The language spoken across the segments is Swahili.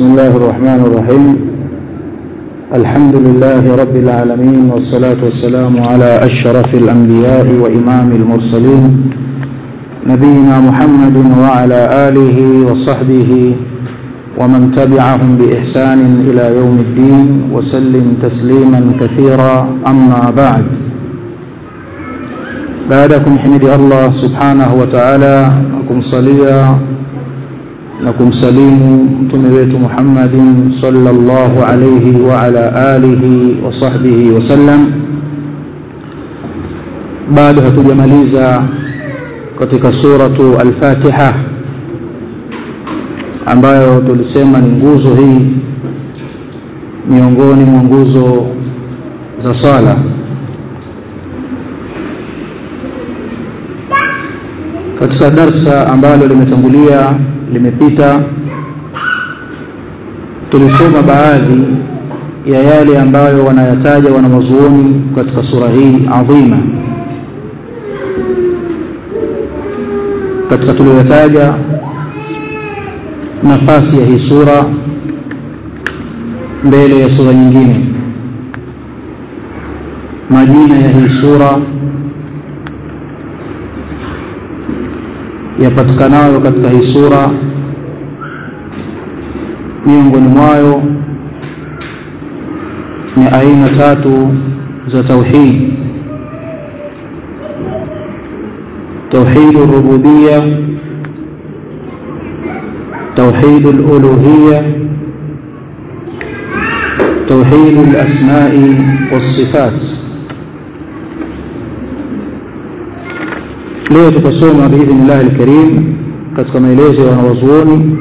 بسم الله الرحمن الرحيم الحمد لله رب العالمين والصلاة والسلام على أشرف الأنبياء وإمام المرسلين نبينا محمد وعلى آله وصحبه ومن تبعهم بإحسان إلى يوم الدين وسلم تسليما كثيرا أما بعد بعدكم حمد الله سبحانه وتعالى نكم صليا نكم سليم متمريت محمد صلى الله عليه وعلى آله وصحبه وسلم بعد hatujamaliza katika suratu al-Fatiha ambayo tulisema ni nguzo hii miongoni mwa nguzo za sala katika darsa ambalo limetangulia limepita tulisoma baadhi ya yale ambayo wanayataja wanawazuoni katika sura hii adhima katika tuliyotaja nafasi ya hii sura mbele ya sura nyingine majina ya hii sura yapatikanayo katika hii sura miongoni mwayo ni aina tatu za tauhid توحيد الربوبية توحيد الألوهية توحيد الأسماء والصفات leo tutasoma biidhnillahi alkarim katika maelezo ya wanawazuoni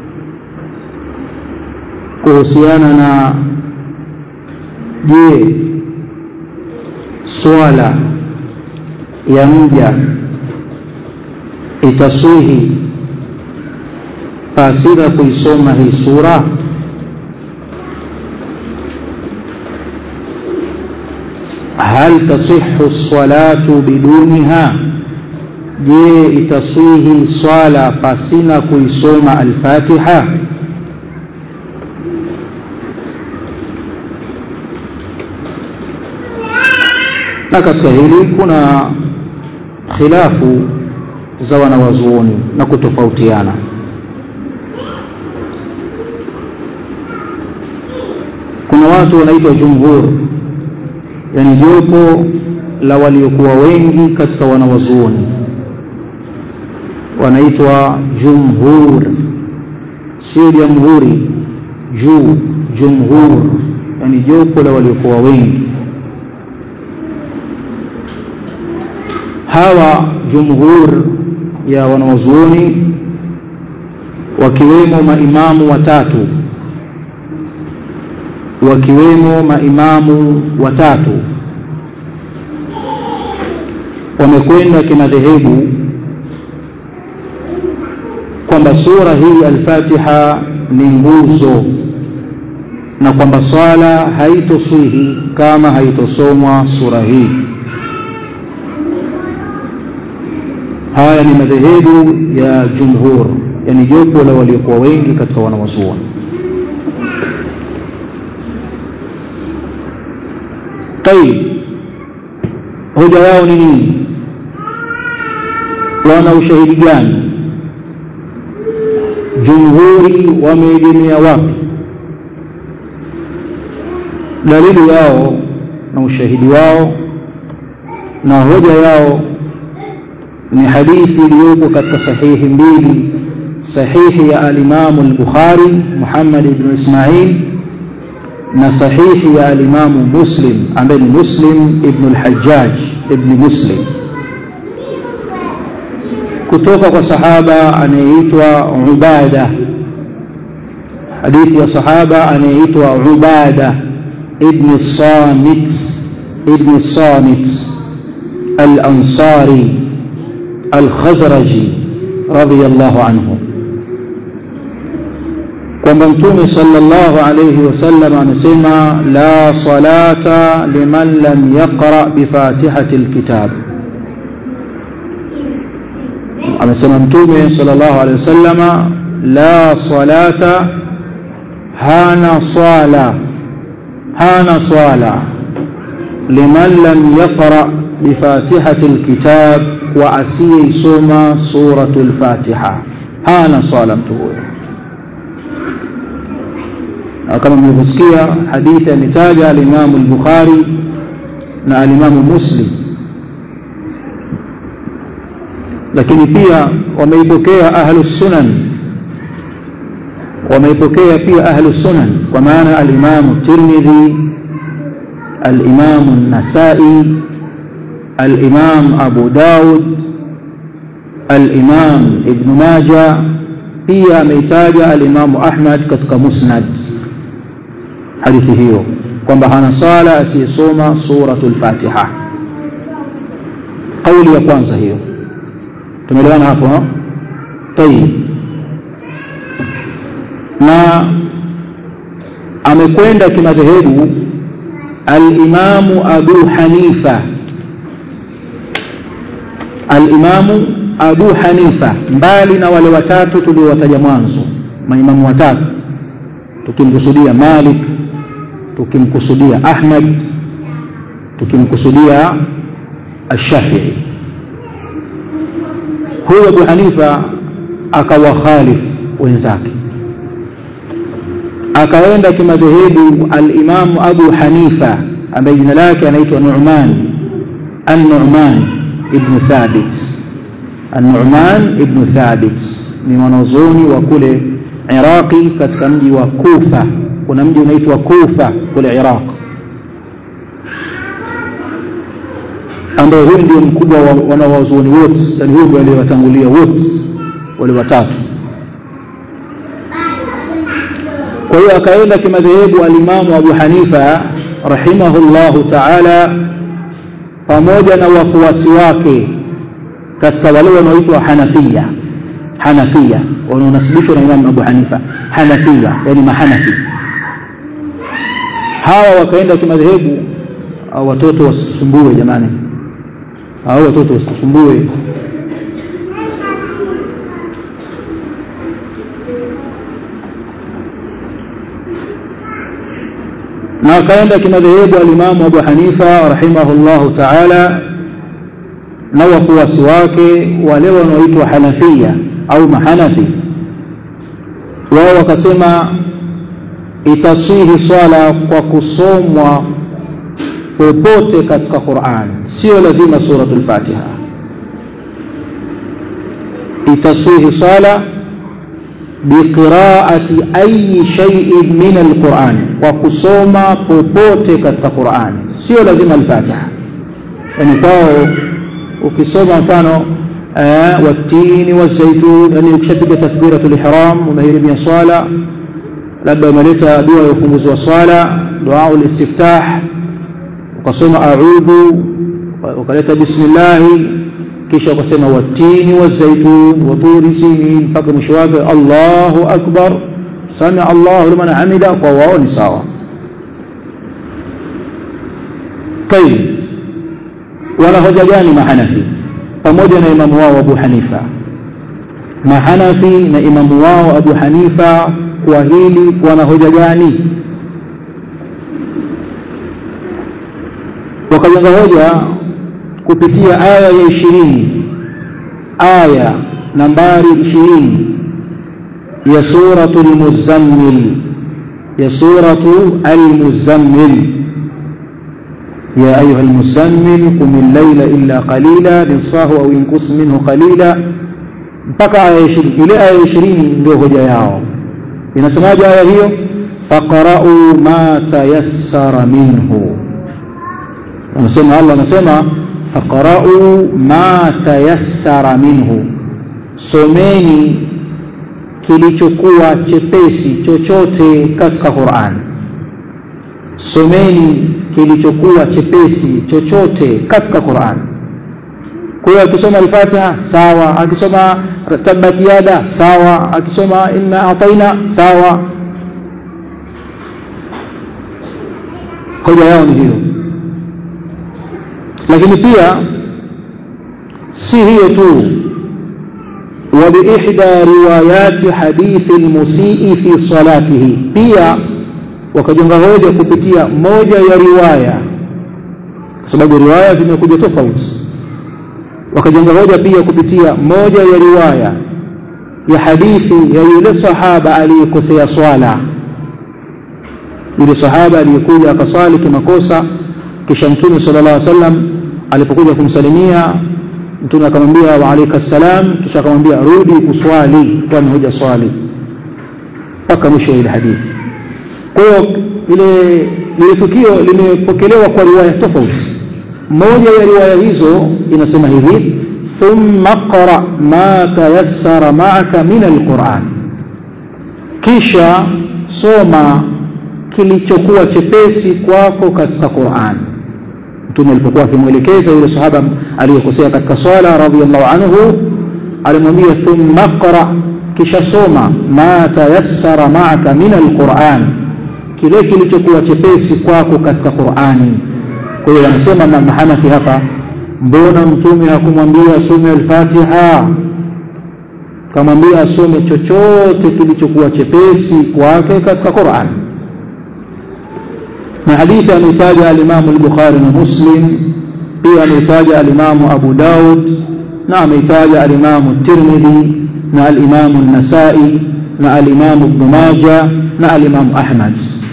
kuhusiana na je swala ya mja itaswihi pasina kuisoma hii sura hal tasihhu salatu biduniha je itaswihi swala pasina kuisoma al-Fatiha na katika hili kuna khilafu za wanawazuoni na kutofautiana kuna watu wanaitwa jumhur yani jopo la waliokuwa wengi katika wanawazuoni wanaitwa jumhur sio jamhuri juu jumhur yani jopo la waliokuwa wengi hawa jumhur ya wanawazuoni wakiwemo maimamu watatu wakiwemo maimamu watatu wamekwenda kimadhehebu kwamba sura hii al-Fatiha ni nguzo na kwamba swala haitoswihi kama haitosomwa sura hii haya ni madhehebu ya jumhur yani jopo la waliokuwa wengi katika wanawazuoni tayib hoja yao ni nini wana ushahidi gani jumhuri wameegemea wapi dalili yao na ushahidi wao na hoja yao ni hadithi iliyopo katika sahihi mbili sahihi ya alimamu al-Bukhari Muhammad ibn Ismail na sahihi ya alimamu Muslim ambaye ni Muslim ibn al-Hajjaj ibn Muslim kutoka kwa sahaba anayeitwa Ubada hadithi ya sahaba anayeitwa Ubada ibn Samit ibn Samit al-Ansari al-Khazraji radiyallahu anhu kwamba mtume sallallahu alayhi wasallam anasema la salata liman lam yaqra bi fatihati alkitab amesema mtume sallallahu alayhi wasallama la salata hana swala hana swala liman lam yaqra bifatihati alkitab wa asiyeisoma suratu lfatiha hana swala mtu huyo kama mlivyosikia hadithi ametaja alimamu lbukhari na alimamu muslim lakini pia wameipokea ahlu sunan wameipokea pia ahlu sunan kwa maana alimamu tirmidhi alimamu nasai الإمام أبو داود الإمام ابن ماجة pia ameitaja alimamu ahmad katika musnad hadithi hiyo kwamba hana sala asiyesoma suratu lfatiha kauli ya kwanza hiyo tumeelewana hapo tayib na amekwenda kimadhehebu alimamu abu hanifa alimamu abu hanifa mbali na wale watatu tuliowataja mwanzo maimamu watatu tukimkusudia malik tukimkusudia ahmad tukimkusudia ashafii huyo abu hanifa akawakhalif wenzake akaenda kimadhehebu alimamu abu hanifa ambaye jina lake anaitwa numan an-numan ibnu thabit an-numan ibnu thabit ni mwanazuoni wa kule iraqi katika mji wa kufa kuna mji unaitwa kufa kule iraq ambaye huyu ndio mkubwa wa wanawazuoni wote yani huyu ndio aliyewatangulia wote wale watatu kwa hiyo akaenda kimadhehebu alimamu abu hanifa rahimahullahu taala pamoja na wafuasi wake katika wale wanaoitwa hanafia hanafia wanaonasibishwa na imamu abu hanifa hanafia yani mahanafi hawa wakaenda kimadhehebu watoto wasisumbue jamani hao watoto wasisumbue na akaenda kimadhehebu alimamu abu hanifa rahimahullahu taala na wafuasi wake wale wanaoitwa hanafia au mahanafi wao wakasema itasihi swala kwa kusomwa popote katika quran sio lazima suratul fatiha itasihi swala biqiraati ayi shay'in min alquran kwa kusoma popote katika quran sio lazima alfatiha yani kwao ukisoma mfano watini wazaitun yani ukishapiga takbiratul ihram umehirimia swala labda umeleta dua ya ufunguzi wa swala dua ulistiftah ukasoma a'udhu ukaleta bismillahi kisha ukasema watini wazaitun waturi sinin mpaka mwisho wake Allahu akbar samia Allahu liman hamida kwa wao ni sawa tayib wana hoja gani mahanafi pamoja na imamu wao Abu Hanifa mahanafi na imamu wao Abu Hanifa kwa hili wana hoja gani wakajenga hoja kupitia aya ya ishirini aya nambari ishirini ya suratu lmuzammil ya suratu almuzammil يا أيها المزمل قم الليل إلا قليلا نصاه أو ينقص منه قليلا mpaka aya ishirini ile aya ishirini ndio hoja yao inasemaje aya hiyo faqra'u ma tayassara minhu anasema Allah anasema faqra'u ma tayassara minhu someni kilichokuwa chepesi chochote katika Qur'an someni kilichokuwa chepesi chochote katika Qur'an kwa hiyo akisoma al-Fatiha sawa akisoma tabbat yada sawa akisoma inna ataina sawa hoja yao ni hiyo lakini pia si hiyo tu وبإحدى روايات حديث المسيء في صلاته pia wakajenga hoja kupitia moja ya riwaya kwa sababu riwaya zimekuja tofauti wakajenga hoja pia kupitia moja ya riwaya ya hadithi ya yule sahaba aliyekosea swala yule sahaba aliyekuja akasali kimakosa kisha mtume sallallahu alaihi wasallam alipokuja kumsalimia mtume akamwambia wa alayka salam kisha akamwambia rudi kuswali kwani huja swali mpaka mwisho ile hadithi kwa hiyo ile ile tukio limepokelewa kwa riwaya tofauti moja ya riwaya hizo inasema hivi thumma qra ma tayassara ma'aka min alquran kisha soma kilichokuwa chepesi kwako katika Qur'an mtume alipokuwa akimwelekeza yule sahaba aliyekosea katika swala radhiyallahu anhu alimwambia thumma qra kisha soma ma tayassara ma'aka min alquran kile kilichokuwa chepesi kwako katika Qur'ani kwa hiyo anasema mahanafi hapa mbona mtume hakumwambia asome al-Fatiha kamwambia asome chochote kilichokuwa chepesi kwake katika Qur'an na hadithi ameitaja al-Imam al-Bukhari na Muslim pia ameitaja al-Imam Abu Daud na ameitaja al-Imam at-Tirmidhi na al-Imam an-Nasa'i na al-Imam Ibn Majah na al-Imam Ahmad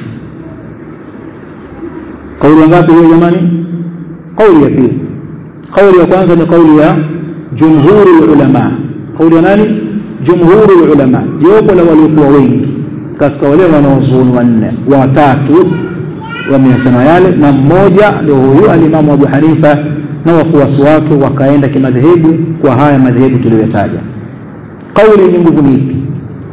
kauli ngapi hiyo jamani kauli ya pili kauli ya kwanza ni kauli ya jumhuri ulama kauli ya nani jumhuri ulama jopo la waliokuwa wengi katika wale wanaozuoni wanne watatu wameyasema yale na mmoja ndio huyu alimamu Abu Hanifa na wafuasi wake wakaenda kimadhehebu kwa haya madhehebu tuliyotaja kauli yenye nguvu ni ipi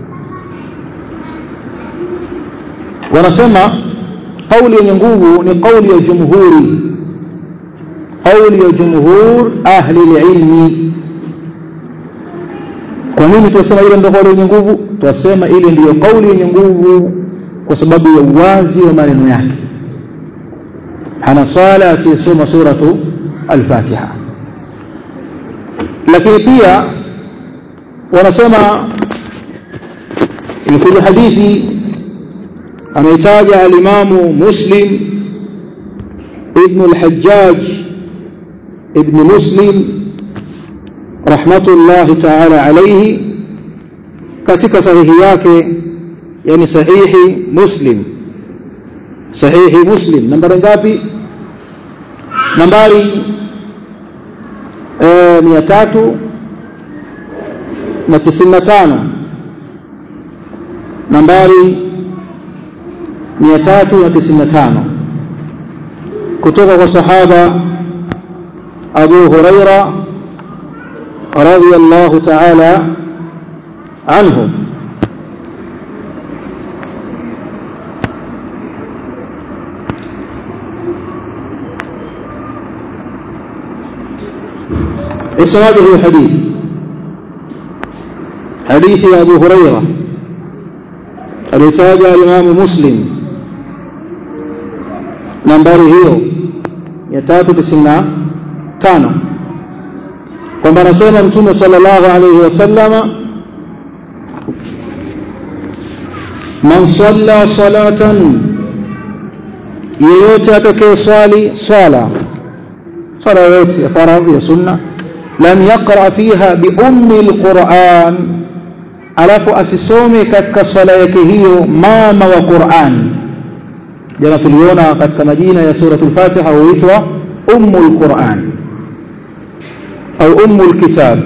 wanasema kauli yenye nguvu ni kauli ya jumhuri kauli ya jumhur ahli ilmi kwa nini tunasema ile ndio kauli yenye nguvu tunasema ile ndiyo kauli yenye nguvu kwa sababu ya uwazi wa maneno yake hana swala asiyesoma suratu al-Fatiha lakini pia wanasema ilikuja hadithi ameitaja alimamu Muslim ibn al-Hajjaj ibn Muslim rahmatullahi ta'ala alayhi katika sahihi yake yani sahihi Muslim sahihi Muslim nambari ngapi nambari eh 300 na 95 nambari 395 kutoka kwa sahaba Abu Huraira radhiyallahu ta'ala anhu إسناده الحديث حديث أبو هريرة alitaja Imamu Muslim nambari hiyo ya tatu tisini na tano kwamba anasema Mtume sallallahu alaihi wasallama man salla salatan yeyote atakaye swali swala swala yoyote ya faradhi ya sunna lam yaqra fiha bi ummi alquran alafu asisome katika swala yake hiyo mama wa Qur'an jana tuliona katika majina ya suratul Fatiha huitwa ummul Qur'an au ummul kitab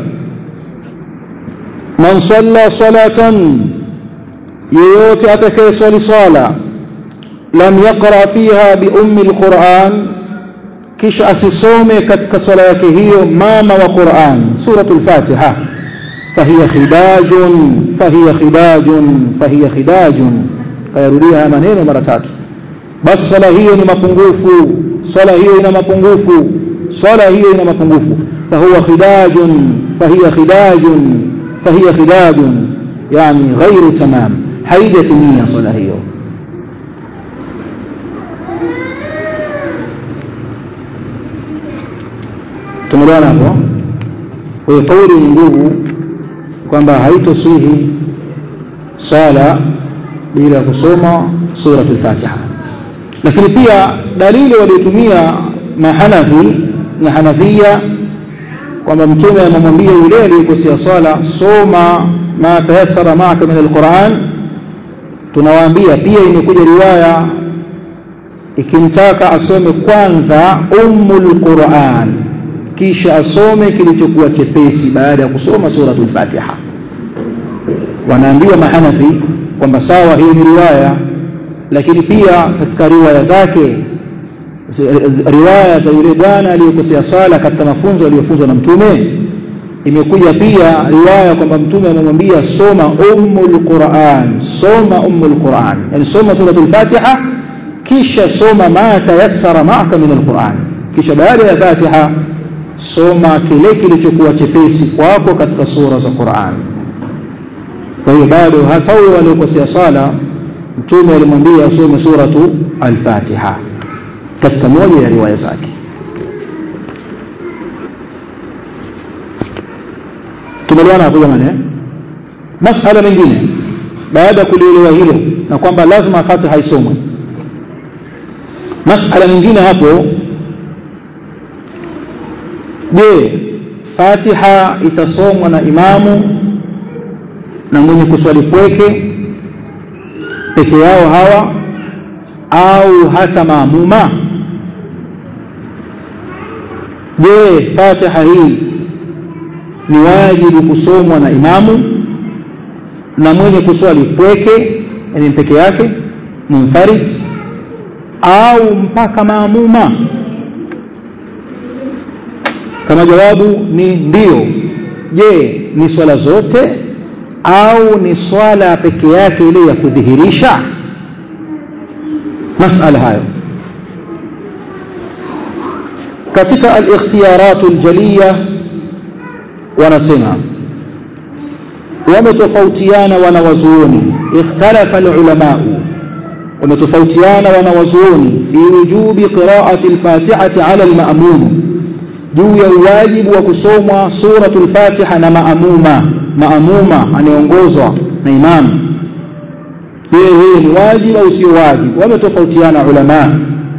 man salla salatan yeyote atakaye swali swala lam yaqra fiha bi ummi alquran kisha asisome katika swala yake hiyo mama wa Qur'an suratul Fatiha فهي خداج فهي خداج فهي خداج kayarudia maneno mara tatu basi swala hiyo ni mapungufu swala hiyo ina mapungufu swala hiyo ina mapungufu fahuwa khidajun fahiya khidajun fahiya khidajun yani ghairu tamam haijatimia swala hiyo tumeelewana hapo kwa hiyo kauli ni nguvu kwamba haitosihi swala bila kusoma suratul Fatiha lakini pia dalili waliotumia mahanafi na hanafia kwamba mtume amemwambia yule aliyekosea swala soma ma tayassara ma'aka min alquran tunawaambia pia imekuja riwaya ikimtaka asome kwanza ummul quran kisha asome kilichokuwa chepesi baada ya kusoma suratul fatiha wanaambiwa mahanafi kwamba sawa hii ni riwaya lakini pia katika riwaya zake riwaya za yule bwana aliyekosea sala katika mafunzo aliyofunzwa na mtume imekuja pia riwaya kwamba mtume amemwambia soma ummul quran soma ummul quran yani soma suratul fatiha kisha soma ma tayassara ma'aka min alquran kisha baada ya fatiha soma kile kilichokuwa chepesi kwako katika sura za Qur'an kwa hiyo bado hata wale waliokosea sala mtume alimwambia asome suratu al-Fatiha katika moja ya riwaya zake tumeliona hapo jamani eh masala mengine baada ya kulielewa hilo na kwamba lazima Fatiha isomwe masala mengine hapo je Fatiha itasomwa na imamu na mwenye kuswali pweke peke yao hawa au hata maamuma je Fatiha hii ni wajibu kusomwa na imamu na mwenye kuswali pweke yani peke yake munfarid au mpaka maamuma kama jawabu ni ndio je ni swala zote au ni swala peke yake ile ya kudhihirisha masala hayo katika al-ikhtiyarat al-jaliya wanasema wametofautiana wanawazuoni ikhtalafa al-ulama wametofautiana wanawazuoni fi wujubi qira'ati al-fatihati 'ala al-ma'mum juu ya uwajibu wa kusomwa suratul fatiha na maamuma maamuma anayeongozwa na imamu je hii ni wajibu au sio wajibu wametofautiana ulama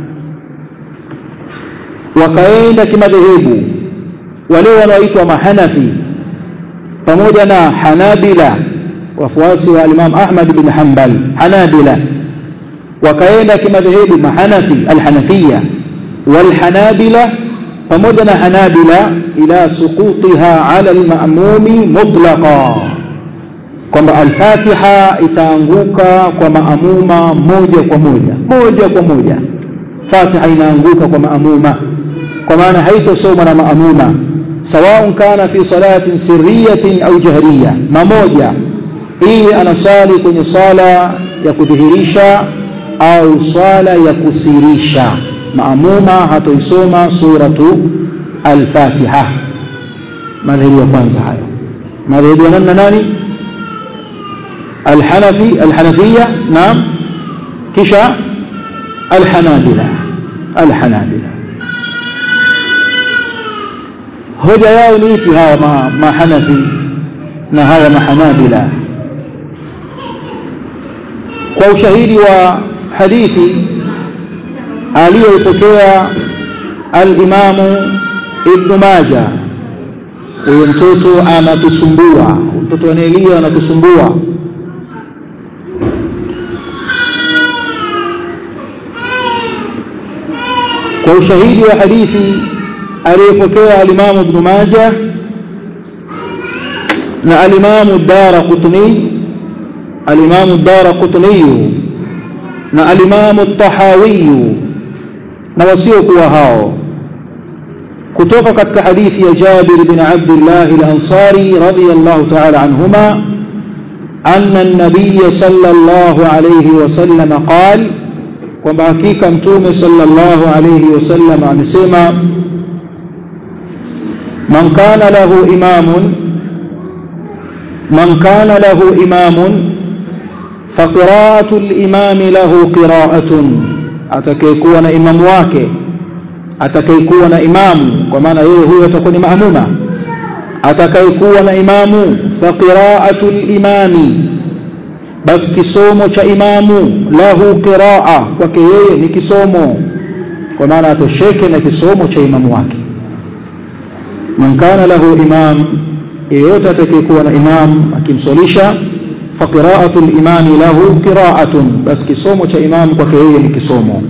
wakaenda kimadhehebu wale wanaoitwa mahanafi pamoja na hanabila wafuasi wa imam ahmad bin hanbal hanabila wakaenda kimadhehebu mahanafi alhanafiya walhanabila pamoja na hanabila ila suqutiha ala almamumi mutlaqa kwamba alfatiha itaanguka kwa maamuma moja kwa moja moja kwa moja fatiha inaanguka kwa maamuma kwa maana haitosomwa na maamuma sawaun kana fi salatin sirriyatin au jahriya mamoja iwe anasali kwenye sala ya kudhihirisha au sala ya kusirisha maamuma hatoisoma suratu al-Fatiha madhehebu ya kwanza hayo madhehebu ya nani nani al-Hanafi al-Hanafiyya naam kisha al-Hanabila al-Hanabila hoja yao ni ipi hawa ma, mahanafi na hawa mahanabila kwa ushahidi wa hadithi aliyoipokea al-Imamu Ibn Majah huyo mtoto anatusumbua mtoto anaelia anatusumbua kwa ushahidi wa hadithi aliyopokea al-Imamu Ibn Majah na al-Imamu Ad-Darqutni al-Imamu Ad-Darqutni na al-Imamu At-Tahawi na wasiokuwa hao kutoka katika hadithi ya Jabir bin Abdullah al-Ansari radiyallahu ta'ala anhuma anna an-nabiy sallallahu alayhi wasallam qala kwamba hakika mtume sallallahu alayhi wasallam amesema man kana lahu imamun man kana lahu imamun فقراءة الإمام له قراءة atakayekuwa na imamu wake atakayekuwa na imamu kwa maana yeye huyo atakuwa ni maamuma atakayekuwa na imamu faqiraatu limami basi kisomo cha imamu lahu qiraa kwake yeye ni kisomo kwa maana atosheke na kisomo cha imamu wake man kana lahu imam yeyote atakayekuwa na imam akimswalisha faqiraatu limami lahu qiraatun basi kisomo cha imamu kwake yeye ni kisomo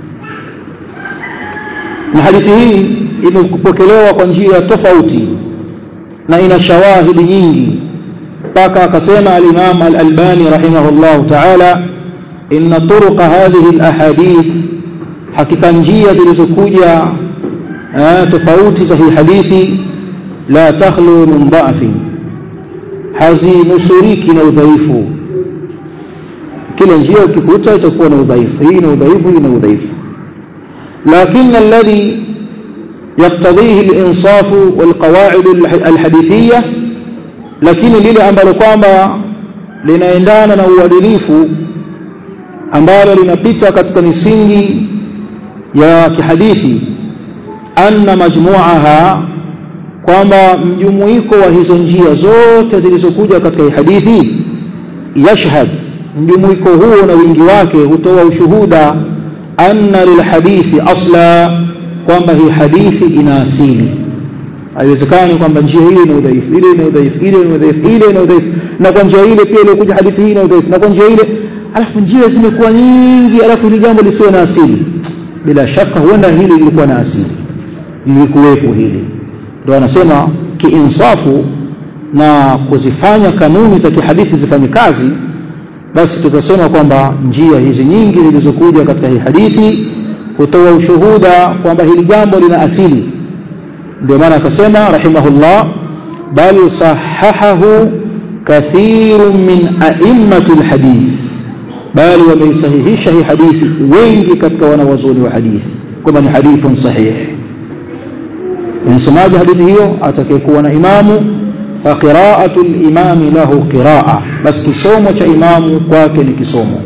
na hadithi hii imepokelewa kwa njia tofauti na ina shawahidi nyingi mpaka akasema al-Imam al-Albani rahimahullah ta'ala inna turuq hadhihi al-ahadith hakika njia zilizokuja tofauti za hii hadithi la takhlu min dha'fi hazinusuriki na udhaifu kila njia ukikuta itakuwa na udhaifu hii na udhaifu hii na udhaifu لكن الذي يقتضيه الإنصاف والقواعد الحديثية lakini lile ambalo kwamba linaendana na uadilifu ambalo linapita katika misingi ya kihadithi anna majmuaha kwamba mjumuiko wa hizo njia zote zilizokuja katika hii hadithi yashhad mjumuiko huo na wingi wake hutoa ushuhuda anna lilhadithi asla kwamba hii hadithi ina asili haiwezekani kwamba njia hii ina udhaifu ile ina udhaifu ile ina udhaifu ile ina udhaifu na kwa njia ile pia ilikuja hadithi hii ina udhaifu na kwa njia ile alafu njia zimekuwa nyingi alafu hili jambo lisiwe na asili bila shaka huenda hili lilikuwa na asili lilikuwepo hili ndio anasema kiinsafu na kuzifanya kanuni za kihadithi zifanye kazi basi tukasema kwamba njia hizi nyingi zilizokuja katika hii hadithi hutoa ushuhuda kwamba hili jambo lina asili ndio maana akasema rahimahullah bal sahahahu kathirun min a'immati alhadith bali wameisahihisha hii hadithi wengi katika wanawazuoni wa hadithi kwamba ni hadithun sahih unasemaje hadithi hiyo atakayekuwa na imamu فقراءة الإمام له قراءة بس kisomo cha imamu kwake ni kisomo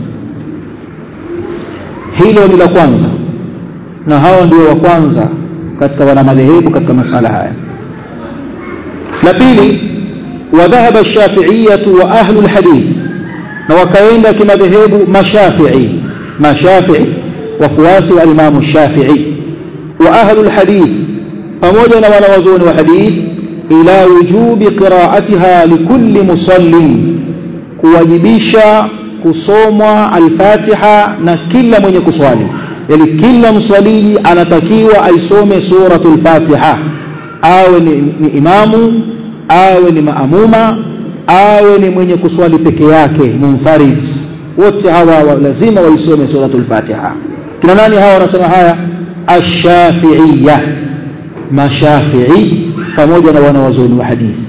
hilo ni la kwanza na hawa ndio wa kwanza katika wana madhehebu katika masala haya la pili وذهب الشافعية وأهل الحديث na wakaenda kimadhehebu mashafii mashafii wafuasi wa imamu shafii wa ahlu lhadith pamoja na wanawazuoni wa hadith ila wujubi qiraatiha likulli musallin kuwajibisha kusomwa alfatiha na kila mwenye kuswali yani kila mswaliji anatakiwa aisome suratul fatiha awe ni, ni imamu awe ni maamuma awe ni mwenye kuswali peke yake munfarid wote hawa wa, lazima waisome suratul fatiha kina nani hawa wanasema haya ashafiiya mashafii pamoja na wanawazuoni wa hadithi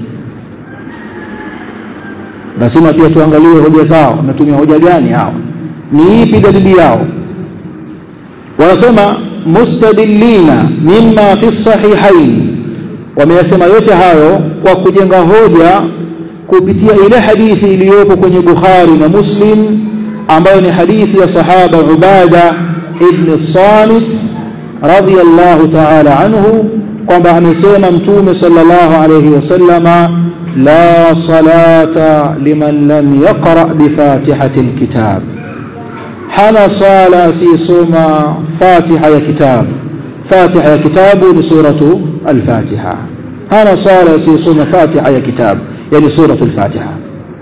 lazima pia tuangalie hoja zao wametumia hoja gani hao ni ipi dalili yao wanasema mustadillina mimma fi sahihain wameyasema yote hayo kwa kujenga hoja kupitia ile hadithi iliyopo kwenye Bukhari na Muslim ambayo ni hadithi ya sahaba Ubada ibn Samit radiyallahu ta'ala anhu kwamba amesema mtume sallallahu alayhi wasallama la salata liman lam yaqra bifatihati alkitab hana sala asiyesoma fatiha ya kitabu fatiha ya kitabu ni suratu alfatiha hana sala asiyesoma fatiha ya kitabu yani suratu alfatiha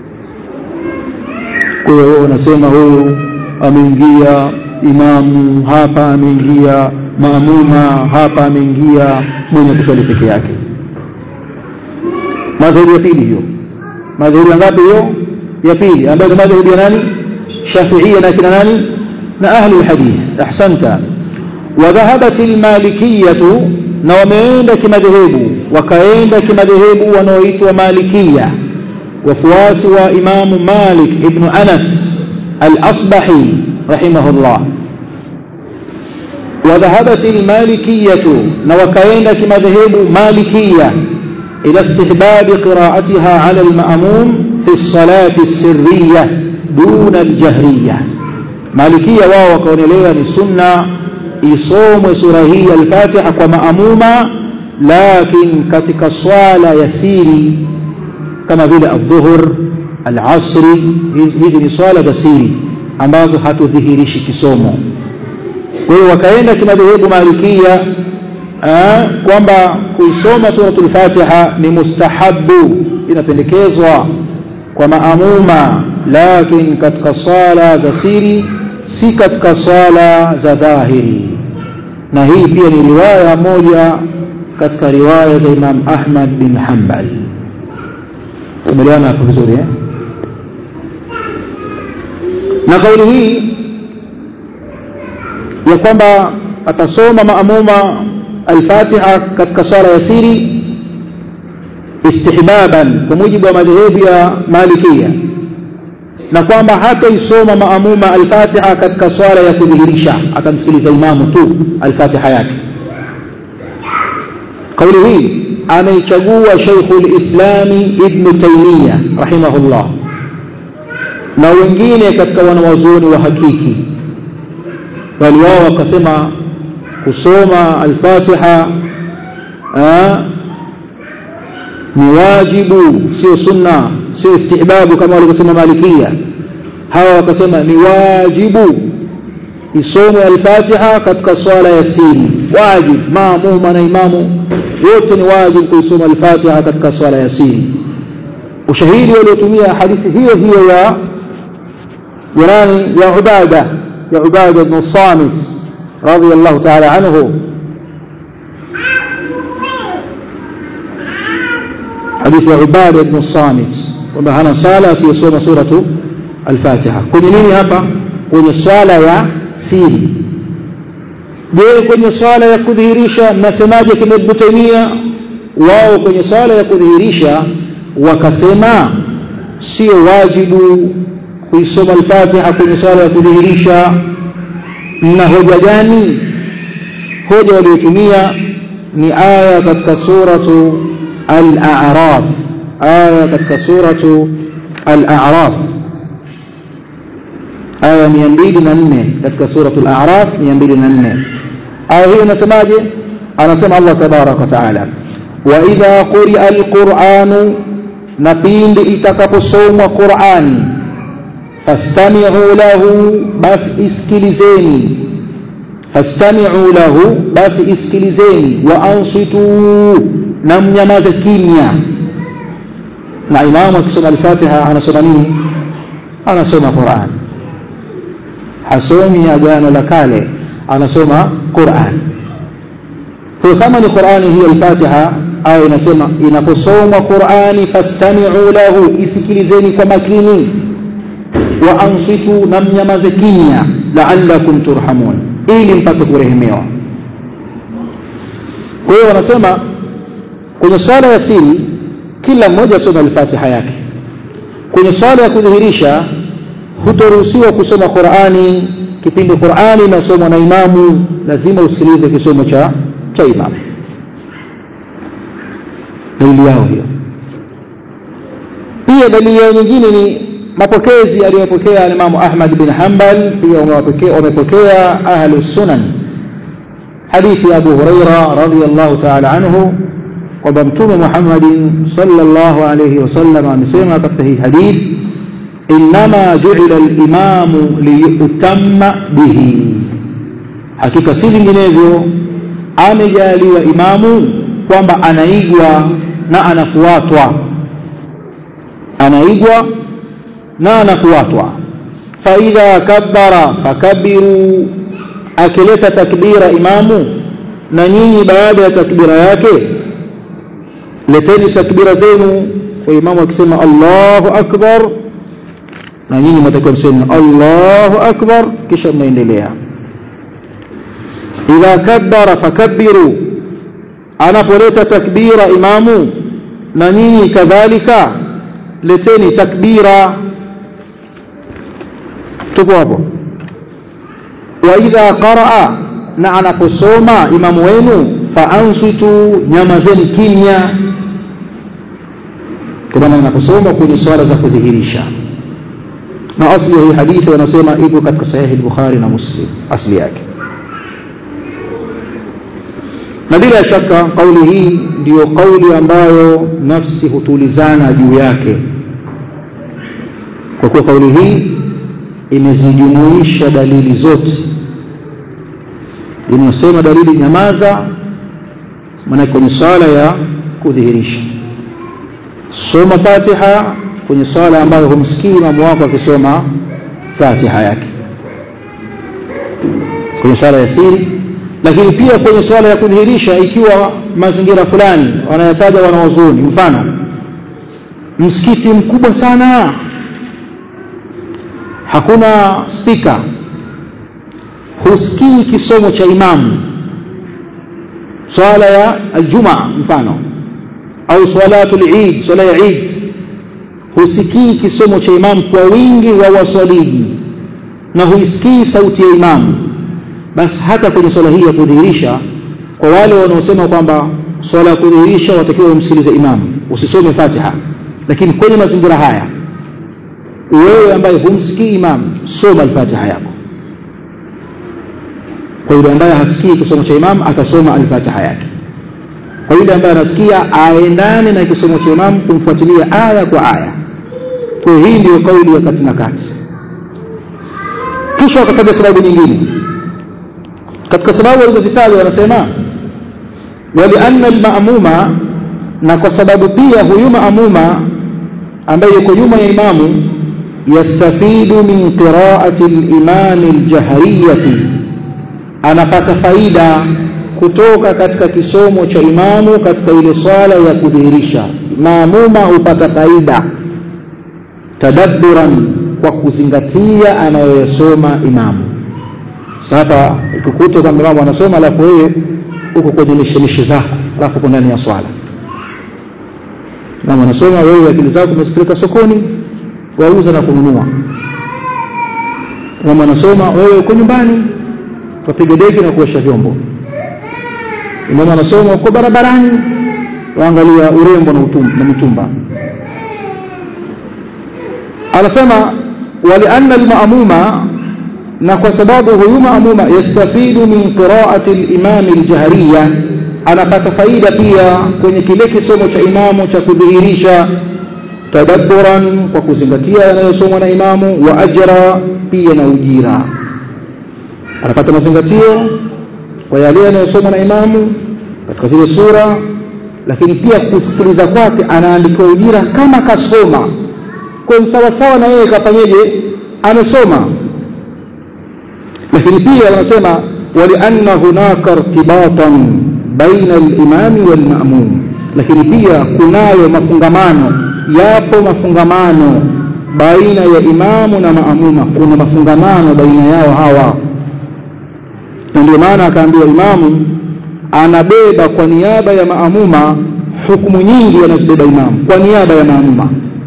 kwa hiyo unasema huyu ameingia imamu hapa ameingia maamuma hapa ameingia mwenye kuswali peke yake madhehebu ya pili hiyo madhehebu ya ngapi hiyo ya pili ambayo ni madhehebu ya nani shafiia na kina nani na ahli alhadith ahsanta وذهبت المالكية na wameenda kimadhehebu wakaenda kimadhehebu wanaoitwa malikia wafuasi wa imamu malik ibnu anas al-asbahi rahimahullah وذهبت المالكية نوكاين كما ذهبوا مالكية إلى استحباب قراءتها على المأموم في الصلاة السرية دون الجهرية مالكية واو كون لها للسنة يصوم سورة هي الفاتحة ومأمومة lakin katika swala ya siri kama vile adhuhur alasri hizi ni swala za siri ambazo hatudhihirishi kisomo kwa hiyo wakaenda kimadhehebu malikia kwamba kuisoma suratul fatiha ni mustahabu inapendekezwa kwa maamuma lakini katika swala za siri si katika swala za dhahiri na hii pia ni riwaya moja katika riwaya za Imam Ahmad bin Hanbal tumeliana hapo vizuri eh? na kauli hii ya kwamba atasoma maamuma al-Fatiha katika swala ya siri istihbaban kwa mujibu wa madhehebu ya Malikia na kwamba hataisoma maamuma al-Fatiha katika swala ya kudhihirisha atamsikiliza imamu tu al-Fatiha yake kauli hii ameichagua Sheikhul Islami Ibn Taymiyyah rahimahullah na wengine katika wanawazuoni wa hakiki bali wao wakasema kusoma al-Fatiha ni wajibu sio sunna sio istihbabu kama walivyosema malikia hawa wakasema ni wajibu isome al-Fatiha katika swala ya siri wajib maamuma na imamu wote ni wajibu kuisoma al-Fatiha katika swala ya siri ushahidi waliotumia hadithi hiyo hiyo ya jirani ya Ubada ya Ubada ibn Samit radiyallahu ta'ala anhu hadithi ya Ubada ibn Samit kwamba hana sala asiyosoma suratu al-Fatiha kwenye nini hapa kwenye swala ya siri je kwenye swala ya kudhihirisha mnasemaje kina Ibn Taymiyyah wao kwenye swala ya kudhihirisha wakasema sio wajibu kuisoma al-Fatiha kwenye swala ya kudhihirisha na hoja gani hoja waliotumia ni aya katika suratu al-A'raf aya katika suratu al-A'raf aya 204 katika suratu al-A'raf 204 aya hiyo inasemaje anasema Allah tabarak wa taala wa idha quri'a al-Qur'anu na pindi itakaposomwa Qur'ani fastami'u lahu basi isikilizeni fastami'u lahu basi isikilizeni wa ansitu na mnyamaze kimya na imamu akisoma al-Fatiha anasoma nini anasoma Qur'an hasomi agano la kale anasoma Qur'an kwa kama ni Qur'ani hiyo al-Fatiha aya inasema inaposomwa Qur'ani fastami'u lahu isikilizeni kwa makini wa ansitu na mnyamaze kimya la'allakum turhamun ili mpate kurehemewa kwa hiyo wanasema kwenye swala ya siri kila mmoja asome al-Fatiha yake kwenye swala ya kudhihirisha hutoruhusiwa kusoma Qur'ani kipindi Qur'ani inasomwa na imamu lazima usikilize kisomo cha cha imamu dalili yao hiyo pia dalili yao nyingine ni mapokezi aliyopokea Imam Ahmad bin Hanbal pia wamepokea wamepokea ahlu sunan hadithi ya Abu Huraira radhiyallahu ta'ala anhu kwamba mtume Muhammad sallallahu alayhi wasallam amesema katika hii hadithi inma ju'ila al-imamu liyutamma bihi hakika si vinginevyo amejaliwa imamu kwamba anaigwa na anafuatwa anaigwa na anafuatwa faidha kabbara fakabbiru akileta takbira imamu na nyinyi baada ya takbira yake leteni takbira zenu kwa imamu akisema Allahu akbar na nyinyi mtakiwa mseme Allahu akbar kisha mnaendelea idha kabbara fakabbiru anapoleta takbira imamu na nyinyi kadhalika leteni takbira tupo hapo wa idha qaraa na anaposoma imamu wenu faansitu nyamazeni kimya kwa maana anaposoma kwenye swala za kudhihirisha na asli ya hii hadithi wanasema iko katika sahihi al-Bukhari na Muslim asli yake na bila shaka kauli hii ndiyo kauli ambayo nafsi hutulizana juu yake kwa kuwa kauli hii imezijumuisha dalili zote inasema dalili nyamaza maana kwenye swala ya kudhihirisha soma fatiha kwenye swala ambayo humsikii imamu wako akisoma fatiha yake kwenye swala ya siri lakini pia kwenye swala ya kudhihirisha ikiwa mazingira fulani wanayataja wanaozuni mfano msikiti mkubwa sana hakuna spika husikii kisomo cha imamu swala ya aljumaa mfano au salatu lid swala ya id husikii kisomo cha imamu kwa wingi wa waswaliji na huisikii sauti ya imamu basi hata kwenye swala hii ya kudhihirisha kwa wale wanaosema kwamba swala ya kudhihirisha watakiwa umsikilize imamu usisome fatiha lakini kwenye mazingira haya wewe ambaye humsikii imamu soma alfatiha yako kwa yule ambaye hasikii kisomo cha imamu atasoma alfatiha yake kwa yule ambaye anasikia aendane na kisomo cha imamu kumfuatilia aya kwa aya kwa hii ndio kauli ya kati na kati kisha wakataja sababu nyingine katika sababu walizozitaja wanasema walianna almamuma na kwa sababu pia huyu maamuma ambaye yuko nyuma ya imamu yastafidu min qiraati limami aljahriyati anapata faida kutoka katika kisomo cha imamu katika ile swala ya kudhihirisha maamuma hupata faida tadabburan kwa kuzingatia anayoyasoma imamu sasa ikikuta kwamba imamu anasoma alafu wewe uko kwenye mishemishe zako alafu uko ndani ya swala imamu anasoma wewe akili zako umezipeleka sokoni wauza na kununua imamu anasoma wewe uko nyumbani wapiga deki na kuosha vyombo imamu anasoma uko barabarani waangalia urembo na, utum, na mitumba anasema walianna almaamuma na kwa sababu huyu maamuma yastafidu min qiraati limami ljahriya anapata faida pia kwenye kile kisomo cha imamu cha kudhihirisha tadabburan kwa kuzingatia yanayosomwa na imamu wa ajra pia na ujira anapata mazingatio kwa yale yanayosomwa na imamu katika zile sura lakini pia kusikiliza kwake anaandikiwa ujira kama kasoma kwa sawasawa na yeye kafanyeje amesoma lakini pia wanasema walianna hunaka irtibatan baina alimami walmamum lakini pia kunayo mafungamano yapo mafungamano baina ya imamu na maamuma kuna mafungamano baina yao hawa na ndio maana akaambiwa imamu anabeba kwa niaba ya maamuma hukumu nyingi anazibeba imamu kwa niaba ya maamuma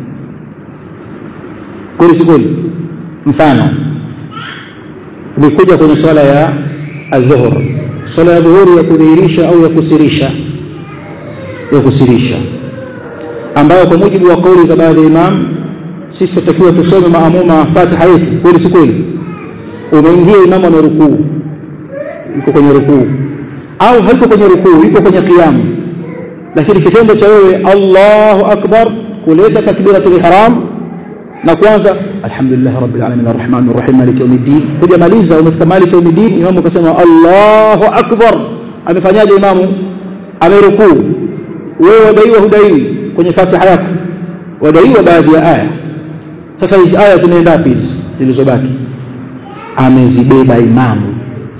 kweli si kweli mfano ulikuja kwenye swala ya adhuhur swala ya dhuhuri ya kudhihirisha au ya kusirisha ya kusirisha ambayo kwa mujibu wa kauli za baadhi ya imam sisi tutakiwa tusome maamuma fatiha yetu kweli si kweli umeingia imamu ana rukuu yuko kwenye rukuu au haiko kwenye rukuu yuko kwenye kiamu lakini kitendo cha wewe allahu akbar kuleta takbiratul ihram na kwanza alhamdulillah rabbil alamin arrahmanir rahim maliki yawmiddin hujamaliza umefika maliki yawmiddin imamu akasema allahu akbar amefanyaje imamu amerukuu wewe wadaiwa hudaiwi kwenye fatiha yako wadaiwa baadhi ya aya sasa hizi aya zimeenda wapi hizi zilizobaki amezibeba imamu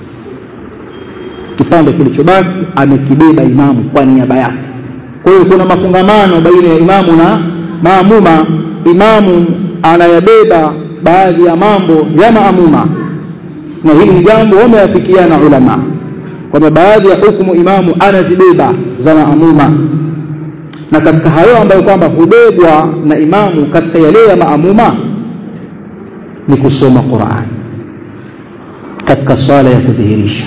kipande kilichobaki amekibeba imamu kwa niaba yake kwa hiyo kuna mafungamano baina ya imamu na maamuma imamu anayabeba baadhi ya mambo ya maamuma na hili ni jambo wameafikiana ulama kwamba baadhi ya hukumu imamu anazibeba za maamuma na katika hayo ambayo kwamba hubebwa na imamu katika yale ya maamuma ni kusoma Qur'an katika swala ya kudhihirisha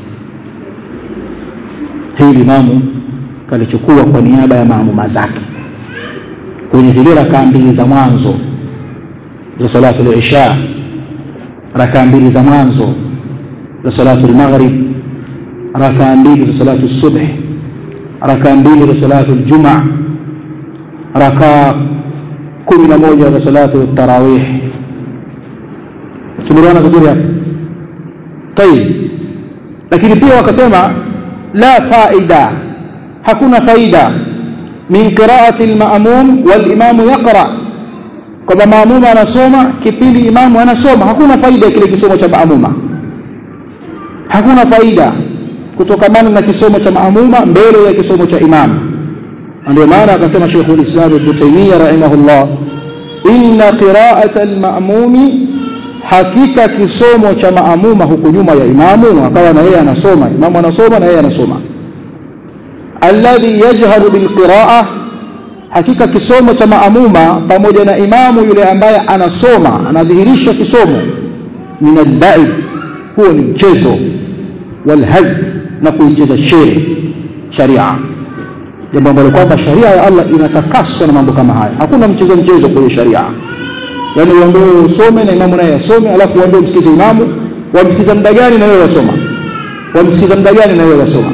hili imamu kalichukua kwa niaba ya maamuma zake kwenye zile rakaa mbili za mwanzo za salatu al-isha rakaa mbili za mwanzo za salatu al-maghrib rakaa mbili za salatu subh rakaa mbili za salatu ljumaa rakaa kumi na moja za salatu tarawih tumeelewana vizuri hapo tayib lakini pia wakasema la faida hakuna faida min qiraati alma'mum walimamu yaqra kwamba maamuma anasoma kipindi imamu anasoma hakuna faida kile kisomo cha maamuma hakuna faida kutokamana na kisomo cha maamuma mbele ya kisomo cha imamu ndio maana akasema Sheikh al-Islam Ibn Taymiyyah rahimahullah inna qira'ata al-ma'mumi hakika kisomo cha maamuma huku nyuma ya imamu akawa na yeye anasoma imamu anasoma na yeye anasoma alladhi yajharu bilqira'a hakika kisomo cha maamuma pamoja na imamu yule ambaye anasoma anadhihirisha kisomo min al-la'ib huo ni mchezo walhaz na kuicheza shere sharia jambo ambalo kwamba sharia ya Allah inatakaswa na mambo kama haya hakuna mchezo mchezo kwenye sharia yaani uambiwe usome na imamu naye asome alafu uambiwe msikize imamu wamsikiza muda gani na wewe wasoma wamsikiza muda gani na wewe wasoma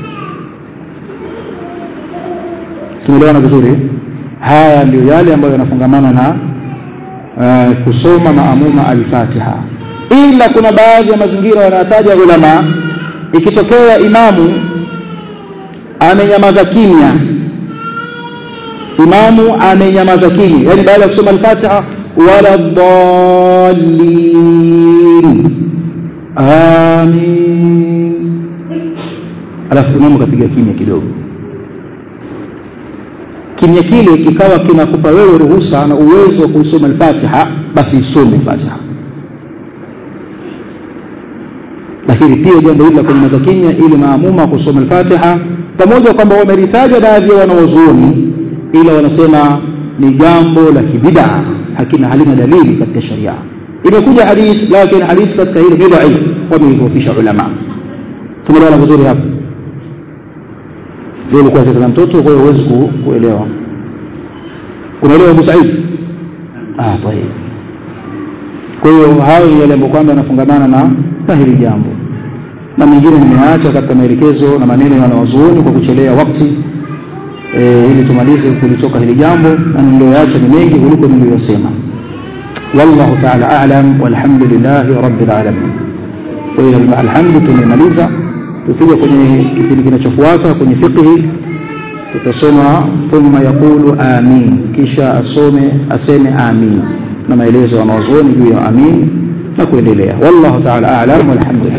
tumeelewana vizuri haya ndio yale ambayo yanafungamana na uh, kusoma maamuma al-Fatiha ila kuna baadhi ya mazingira wanataja ulama ikitokea imamu amenyamaza kimya imamu amenyamaza kimya yani baada ya kusoma al-Fatiha wala dallin amin alafu imamu kapiga kimya kidogo kimya kile kikawa kinakupa wewe ruhusa na uwezo wa kusoma al-Fatiha basi isome Fatiha lakini pia jambo hili la kunyamaza kimya ili maamuma kusoma al-Fatiha pamoja kwamba wamelitaja baadhi ya wanawazuoni ila wanasema ni jambo la kibida hakina halina dalili katika sharia imekuja hadith lakini hadith katika hili ni dhaif wameidhofisha ulama tumeelewana vizuri hapo ndio ulikuwa sasa mtoto kwa hiyo huwezi kuelewa unaelewa Abu Said ah tayeb kwa hiyo hayo ni yale ambayo kwamba yanafungamana na na hili jambo na mengine nimeacha katika maelekezo na maneno ya wanawazuoni kwa kuchelea wakati e, ili tumalize kulitoka hili jambo na niliyoacha ni mengi kuliko niliyosema wallahu ta'ala a'lam walhamdulillahi rabbil alamin kwa hiyo alhamdu tumemaliza tukija kwenye kipindi kinachofuata kwenye fiqhi tutasoma thumma yaqulu amin kisha asome aseme amin na maelezo ya wanazuoni juu ya amin na kuendelea wallahu ta'ala a'lam walhamdulillah